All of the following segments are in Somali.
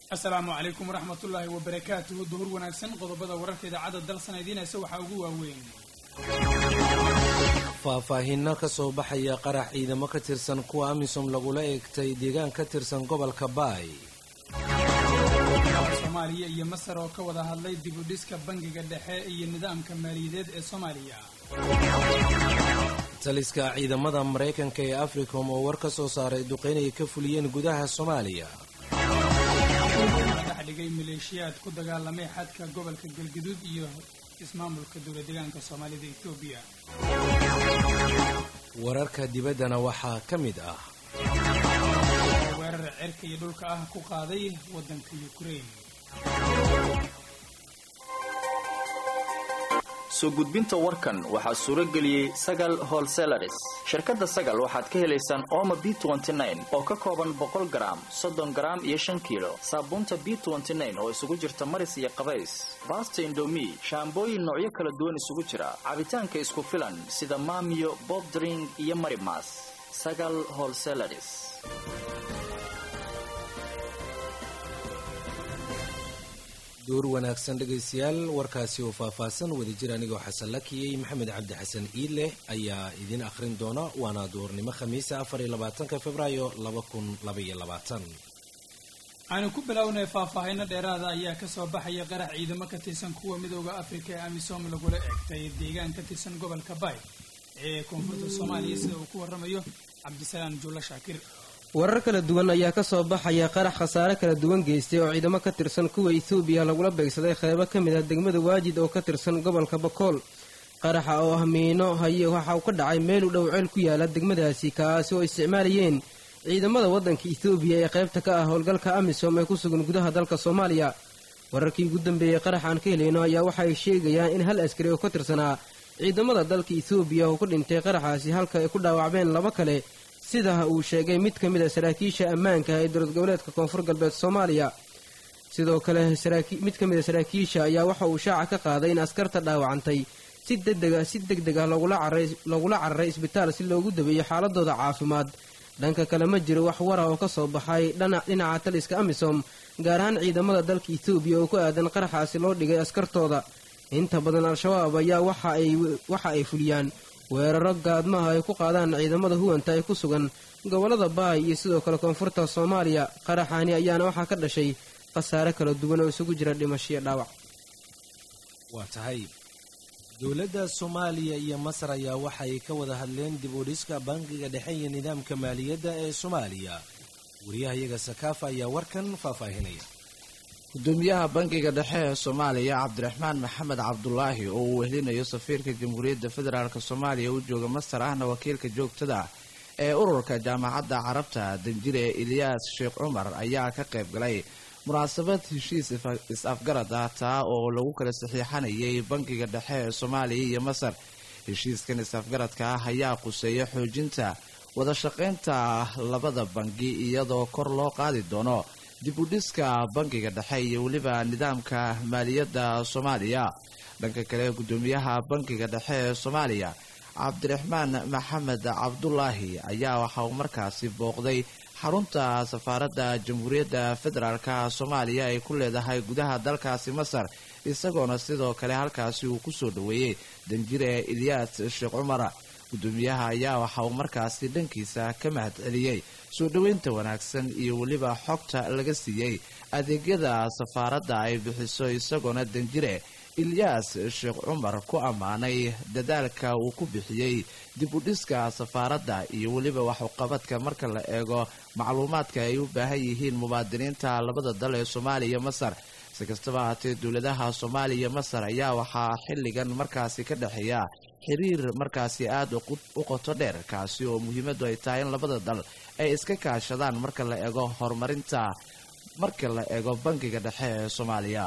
asalaamu calaykum waraxmatullaahi wabarakaatuhu duhur wanaagsan qodobada wararka idaacadda dalsan idiinaysa waxaa ugu waaweyn faahfaahinno ka soo baxaya qarax ciidamo ka tirsan kuwa amisom lagula eegtay deegaan ka tirsan gobolka baay soomaaliya iyo masar oo ka wada hadlay dibudhiska bangiga dhexe iyo nidaamka maaliyadeed ee soomaaliya taliska ciidamada maraykanka ee africom oo war ka soo saaray duqeynay ka fuliyeen gudaha soomaaliya dhex dhigay maleeshiyaad ku dagaalamay xadka gobolka galgaduud iyo ismaamulka dowla deegaanka soomaalida etoobiya wararka dibaddana waxaa ka mid ah weerar cirka iyo dhulka ah ku qaaday waddanka yukrain soo gudbinta warkan waxaa suuro geliyey sagal holselaris shirkadda sagal waxaad ka helaysaan ooma b oo ka kooban boqol garaam soddon garaam iyo shan kiilo saabuunta b oo isugu jirta maris iyo qabays baasta indomi shaambooyin noocyo kala duwan isugu jira cabitaanka isku filan sida maamiyo bobdring iyo marimas sagal holselaris duur wanaagsan dhegaystayaal warkaasi oo faahfaahsan wadajir anigoo xasan lakiyey maxamed cabdi xasan iidleh ayaa idiin akhrin doona waana duurnimo khamiisa afar iyo labaatanka februaayo laba kun labaiyo labaatan aanu ku bilownay faahfaahinno dheeraada ayaa kasoo baxaya qarax ciidamo ka tirsan kuwa midooda afrika ee amisom lagula eegtay deegaan ka tirsan gobolka baay ee koonfurta soomaaliya sida uu ku waramayo cabdisalaam juulla shaakir warar kala duwan ayaa ka soo baxaya qarax khasaare kala duwan geystay oo ciidamo ka tirsan kuwa etoobiya lagula beegsaday qeybo ka mid ah degmada waajid oo ka tirsan gobolka bakool qaraxa oo ah miino haye waxa uu ka dhacay meel u dhow ceel ku yaala degmadaasi kaasi oo isticmaalayeen ciidamada waddanka etoobiya ee qaybta ka ah howlgalka amisom ee ku sugan gudaha dalka soomaaliya wararkii ugu dambeeyey qarax aan ka helayno ayaa waxay sheegayaan in hal askari oo ka tirsanaa ciidamada dalka etoobiya uu ku dhintay qaraxaasi halka ay ku dhaawacmeen laba kale sida uu sheegay mid ka mid a saraakiisha ammaanka ee dowlad goboleedka koonfur galbeed soomaaliya sidoo kale mid ka mid a saraakiisha ayaa waxa uu shaaca ka qaaday in askarta dhaawacantay si degdega si deg deg ah lagula cararay isbitaal si loogu dabeeyo xaaladooda caafimaad dhanka kale ma jiro wax wara oo ka soo baxay dhinaca taliska amisom gaar ahaan ciidamada dalka etoobiya oo ku aadan qaraxaasi loo dhigay askartooda inta badan al-shabaab ayaa waxa ay fuliyaan weeraro gaadmaha ay ku qaadaan ciidamada huwanta ee ku sugan gobollada baay iyo sidoo kale koonfurta soomaaliya qaraxaani ayaana waxaa ka dhashay khasaare kala duwan oo isugu jira dhimashiyo dhaawac waa tahay dowladda soomaaliya iyo masar ayaa waxay ka wada hadleen dib u dhiska bangiga dhexe iyo nidaamka maaliyadda ee soomaaliya wariyahayaga sakaafa ayaa warkan faahfaahinaya gudoomiyaha bangiga dhexe ee soomaaliya cabdiraxmaan maxamed cabdulaahi oo uu wehlinayo safiirka jamhuuriyadda federaalk soomaaliya u jooga masar ahna wakiilka joogtada ee ururka jaamacadda carabta danjire ilyaas sheekh cumar ayaa ka qayb galay munaasabad heshiis is-afgarad ah taa oo lagu kala saxiixanayay bangiga dhexe ee soomaaliya iyo masar heshiiskan is-afgaradka ah ayaa quseeya xoojinta wada shaqaynta labada bangi iyadoo kor loo qaadi doono dib u dhiska bangiga dhexe iyo weliba nidaamka maaliyadda soomaaliya dhanka kale gudoomiyaha bangiga dhexe ee soomaaliya cabdiraxmaan maxamed cabdulaahi ayaa waxa uu markaasi booqday xarunta safaaradda jamhuuriyadda federaalk soomaaliya ay ku leedahay gudaha dalkaasi masar isagoona sidoo kale halkaasi uu kusoo dhoweeyey danjire ilyaas sheekh cumar gudoomiyaha ayaa waxa uu markaasi dhankiisa ka mahad celiyey soo dhoweynta wanaagsan iyo weliba xogta laga siiyey adeegyada safaaradda ay bixiso isagoona danjire ilyaas sheekh cumar ku ammaanay dadaalka uu ku bixiyey dib u dhiska safaaradda iyo weliba waxuqabadka marka la eego macluumaadka ay u baahan yihiin mubaadiniinta labada dal ee soomaaliya iyo masar si kastaba haatee dowladaha soomaaliya iyo masar ayaa waxaa xilligan markaasi ka dhexeeya xiriir markaasi aada u qoto dheer kaasi oo muhiimaddu ay tahay in labada dal ay iska kaashadaan marka la eego horumarinta marka la eego bangiga dhexe ee soomaaliya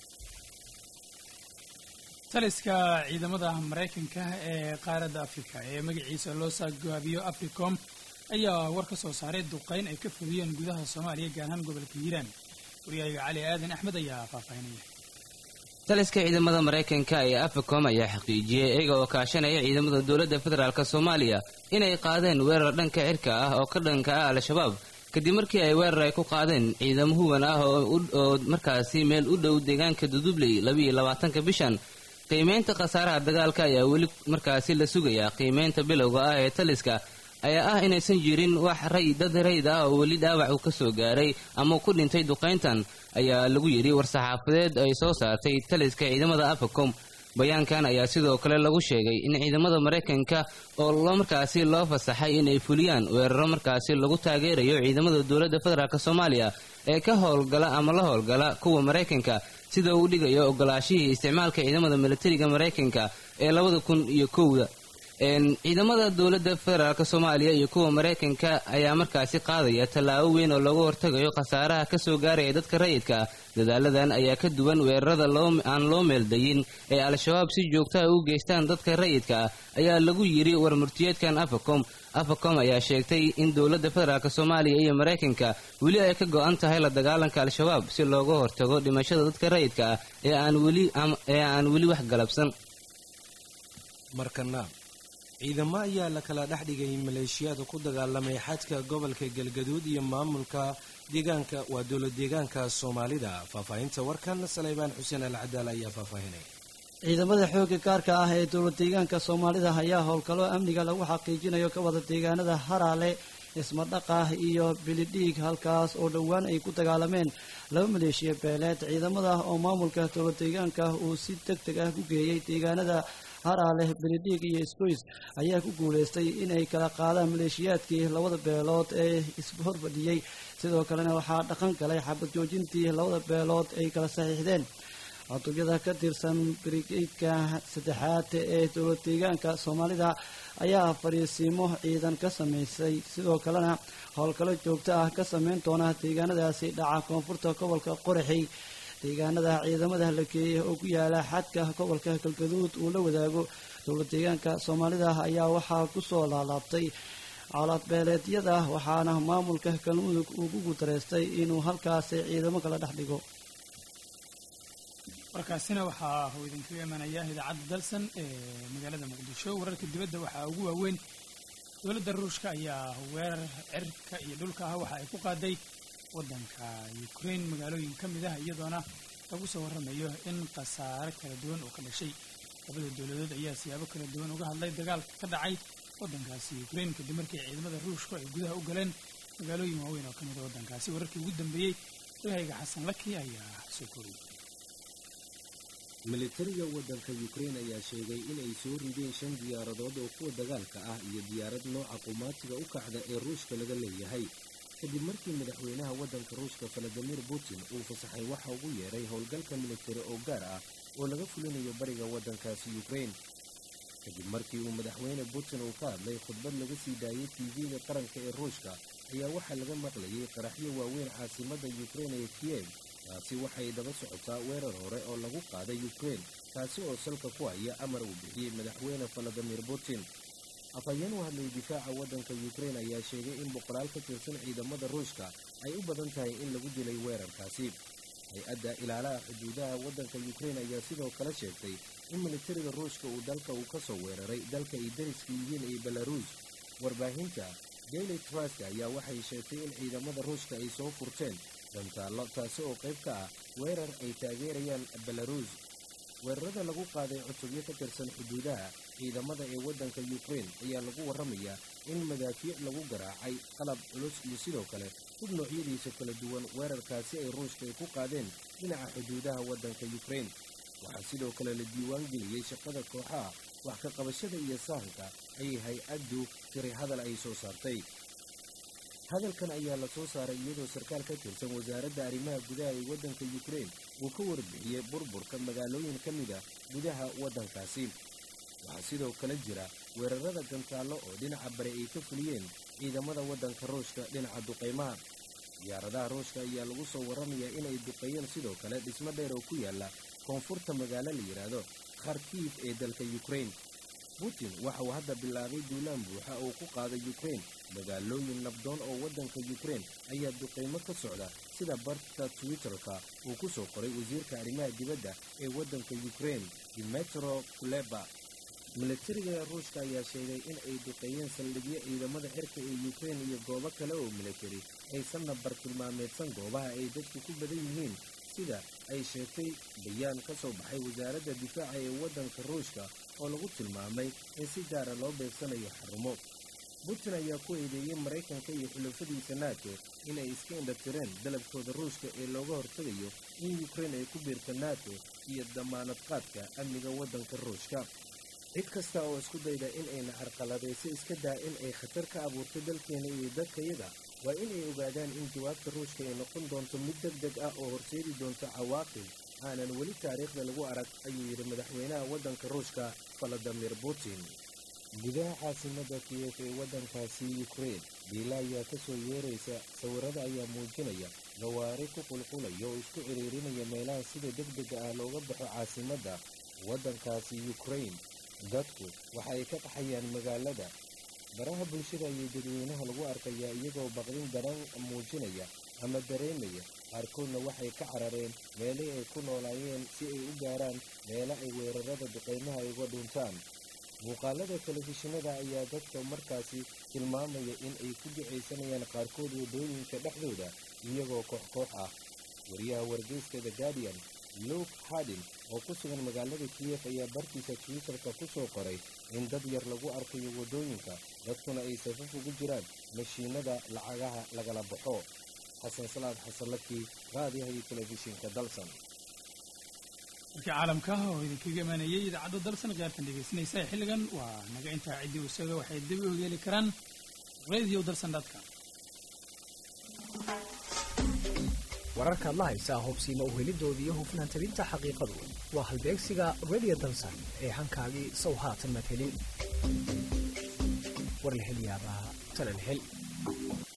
taliska ciidamada maraykanka ee qaaradda afrika ee magaciisa loo saagaabiyo africom ayaa war ka soo saaray duqeyn ay ka fuliyeen gudaha soomaaliya gaar ahaan gobolka hiiraan waryahaga cali aadan axmed ayaa faahfaahinaya taliska ciidamada maraykanka ee africom ayaa xaqiijiyey iyaga oo kaashanaya ciidamada dowladda federaalk soomaaliya inay qaadeen weerar dhanka cirka ah oo ka dhanka ah al-shabaab kadib markii ay weerar ay ku qaadeen ciidamo huban ah oo markaasi meel u dhow deegaanka dudubley labiiyo labaatanka bishan qiimeynta khasaaraha dagaalka ayaa weli markaasi la sugayaa qiimeynta bilowga ah ee taliska ayaa ah inaysan jirin wax ray dad rayd ah oo weli dhaawac uu ka soo gaaray ama ku dhintay duqayntan ayaa lagu yidhi war-saxaafadeed ay soo saartay taliska ciidamada afacom bayaankan ayaa sidoo kale lagu sheegay in ciidamada maraykanka oo loo markaasi loo fasaxay inay fuliyaan weeraro markaasi lagu taageerayo ciidamada dowladda federaalk soomaaliya ee ka howlgala ama la howlgala kuwa maraykanka sida uu dhigayo ogolaashihii isticmaalka ciidamada militariga maraykanka ee labada kun iyo kowda ciidamada dowladda federaalk soomaaliya iyo kuwa maraykanka ayaa markaasi qaadaya tallaabo weyn oo looga hortagayo khasaaraha kasoo gaaraya dadka rayidka ah dadaaladan ayaa ka duwan weerarada aan loo meeldayin ee al-shabaab si joogtaha u geystaan dadka rayidka ah ayaa lagu yidhi warmurtiyeedkan afacom afacom ayaa sheegtay in dowladda federaalk soomaaliya iyo maraykanka weli ay ka go-an tahay la dagaalanka al-shabaab si looga hortago dhimashada dadka rayidka ah ee aan weli wax galabsan markana ciidamo ayaa la kala dhex dhigay maleeshiyaada ku dagaalamay xadka gobolka galgaduud iyo maamulka deegaanka waa dowlad deegaanka soomaalida faahfaahinta warkan saleybaan xuseen alcadaal ayaa faahfaahinay ciidamada xoogga gaarka ah ee dowlad deegaanka soomaalida ayaa howlgallo amniga lagu xaqiijinayo ka wada deegaanada haraale ismadhaqah iyo bilidhiig halkaas oo dhowaan ay ku dagaalameen laba maleeshiya beeleed ciidamada oo maamulka dowlad deegaanka uu si deg deg ah ku geeyey deegaanada haraale bilidhiig iyo isgoys ayaa ku guulaystay inay kala qaadaan maleeshiyaadkii labada beelood ee ishorfadhiyey sidoo kalena waxaa dhaqan galay xabad joojintii labada beelood ay kala saxiixdeen cutubyada ka tirsan brigeydka saddexaad ee dowlad deegaanka soomaalida ayaa fariisiimo ciidan ka samaysay sidoo kalena howlgallo joogto ah ka sameyn doona deegaanadaasi dhaca koonfurta gobolka qoraxey deegaanada ciidamada la geeyey oo ku yaala xadka gobolka galgaduud uu la wadaago dowlad deegaanka soomaalida ayaa waxaa ku soo laalaabtay colaadbeeleedyada waxaana maamulka galmudug uu ku gudareystay inuu halkaasi ciidamo kala dhex dhigo warkaasina waxaa uu idinkaga imanaya idaacadda dalsan ee magaalada muqdisho wararka dibadda waxaa ugu waaweyn dowladda ruushka ayaa weerar cirka iyo dhulka ah waxa ay ku qaaday waddanka ukraine magaalooyin ka mid ah iyadoona lagu soo warramayo in khasaare kala duwan oo ka dhashay labada dowladood ayaa siyaabo kala duwan uga hadlay dagaalka ka dhacay waddankaasi ukraine kadib markii ciidamada ruushku ay gudaha u galeen magaalooyin waaweyn oo ka mid a waddankaasi wararkii ugu dambeeyey wahayga xasan laki ayaa soo koriyey militariga waddanka ukraine ayaa sheegay inay soo rideen shan diyaaradood oo kuwa dagaalka ah iyo diyaarad nooca qumaatiga u kacda ee ruushka laga leeyahay kadib markii madaxweynaha waddanka ruushka valadimir putin uu fasaxay waxa ugu yeeray howlgalka militari oo gaar ah oo laga fulinayo bariga waddankaasi ukraine kadib markii uu madaxweyne putin uu ka hadlay khudbad laga sii daayay tv-ga qaranka ee ruushka ayaa waxaa laga maqlayay qaraxyo waaweyn caasimadda ukraine ee kiyev taasi waxay daba socotaa weerar hore oo lagu qaaday ukraine kaasi oo salka ku haya amar uu bixiyey madaxweyne valadimir putin afhayeen u hadlay difaaca waddanka ukraine ayaa sheegay in boqolaal ka tirsan ciidamada ruushka ay u badan tahay in lagu dilay weerarkaasi hay-adda ilaalaha xuduudaha waddanka ukraine ayaa sidoo kale sheegtay in militariga ruushka uu dalka uu ka soo weeraray dalka ay dariska yihiin ee belaruus warbaahinta daily trust ayaa waxay sheegtay in ciidamada ruushka ay soo furteen dantaallo taasi oo qayb ka ah weerar ay taageerayaan belaruus weerarada lagu qaaday cutubyo ka tirsan xuduudaha ciidamada ee waddanka ukraine ayaa lagu warramayaa in madaafiic lagu garaacay qalab culus iyo sidoo kale hub noocyadiisa kala duwan weerarkaasi ay ruushka ay ku qaadeen dhinaca xuduudaha waddanka ukraine waxaa sidoo kale la diiwaan geliyey shaqada kooxaha wax ka qabashada iyo sahanka ayay hay-addu tiri hadal ay soo saartay hadalkan ayaa la soo saaray iyadoo sarkaal ka tirsan wasaaradda arrimaha gudaha ee waddanka ukraine uu ka warbixiyey burburka magaalooyin ka mid ah gudaha waddankaasi waxaa sidoo kale jira weerarada gantaallo oo dhinaca bari ay ka fuliyeen ciidamada waddanka ruushka dhinaca duqaymaha diyaaradaha ruushka ayaa lagu soo warramayaa inay duqeeyeen sidoo kale dhismo dheer oo ku yaala koonfurta magaalo la yidhaahdo kharkiif ee dalka ukraine putin waxa uu hadda bilaabay duulaan buuxa oo ku qaaday ukraine magaalooyin nabdoon oo waddanka ukraine ayaa duqaymo ka socda sida barta twitter-ka uu ku soo qoray wasiirka arrimaha dibadda ee waddanka ukraine dimetro kuleba milatariga ruushka ayaa sheegay in ay duqeeyeen saldhigyo ciidamada cirka ee yukrain iyo goobo kale oo milatari aysanna bartilmaameedsan goobaha ay dadku ku badan yihiin sida ay sheegtay bayaan ka soo baxay wasaaradda difaaca ee waddanka ruushka oo lagu tilmaamay in si gaara loo beegsanayo xarumo putin ayaa ku eedeeyey maraykanka iyo xulafadiisa nato inay iska indhatireen dalabkooda ruushka ee looga hortegayo in yukrain ay ku biirto nato iyo damaanad qaadka amniga waddanka ruushka cid kasta oo isku dayda in ayna carqaladayso iska daa in ay khatar ka abuurto dalkeena iyo dadkayaga waa inay ogaadaan in jawaabta ruushka ay noqon doonto mid deg deg ah oo horseedi doonto cawaaqib aanan weli taariikhda lagu arag ayuu yidhi madaxweynaha waddanka ruushka valadimir putin gudaha caasimada kiyef ee waddankaasi yukrain diila ayaa ka soo yeeraysa sawirada ayaa muujinaya gawaari ku qulqulaya oo isku ciriirinaya meelaha sida deg dega ah looga baxo caasimadda waddankaasi yukrain dadku waxa ay ka qaxayaan magaalada baraha bulshada ayay dadweynaha lagu arkayaa iyagoo baqdin daran muujinaya ama dareemaya qaarkoodna waxay ka carareen meelihii ay ku noolaayeen si ay u gaaraan meelo ay weerarada duqaymaha ay uga dhuntaan muuqaalada telefishinada ayaa dadka markaasi tilmaamaya in ay ku ducaysanayaan qaarkood waddooyinka dhexdooda iyagoo koox koox ah wariyaha wargeyska the guardian luke hardin oo ku sugan magaalada kiyef ayaa bartiisa twitterka ku soo qoray in dad yar lagu arkayo waddooyinka dadkuna ay safaf ugu jiraan mashiinada lacagaha lagala baxo xasan salaad xasanlakii raadiyaha iyo telefishinka dalsan warkii caalamka oo idinkaga imaanayay idaacadda dalsan khiyaartan dhegaysanaysa xilligan waa naga intaa ciddii isaga waxay dib u heli karaan radio dalsan dadka wararkaad la haysaa hubsiima uhelidooda iyo hufnaan tabinta xaqiiqadu waa halbeegsiga radio dalsan ee hankaagii sow haatan madhelin war la hel yaabaa talal hel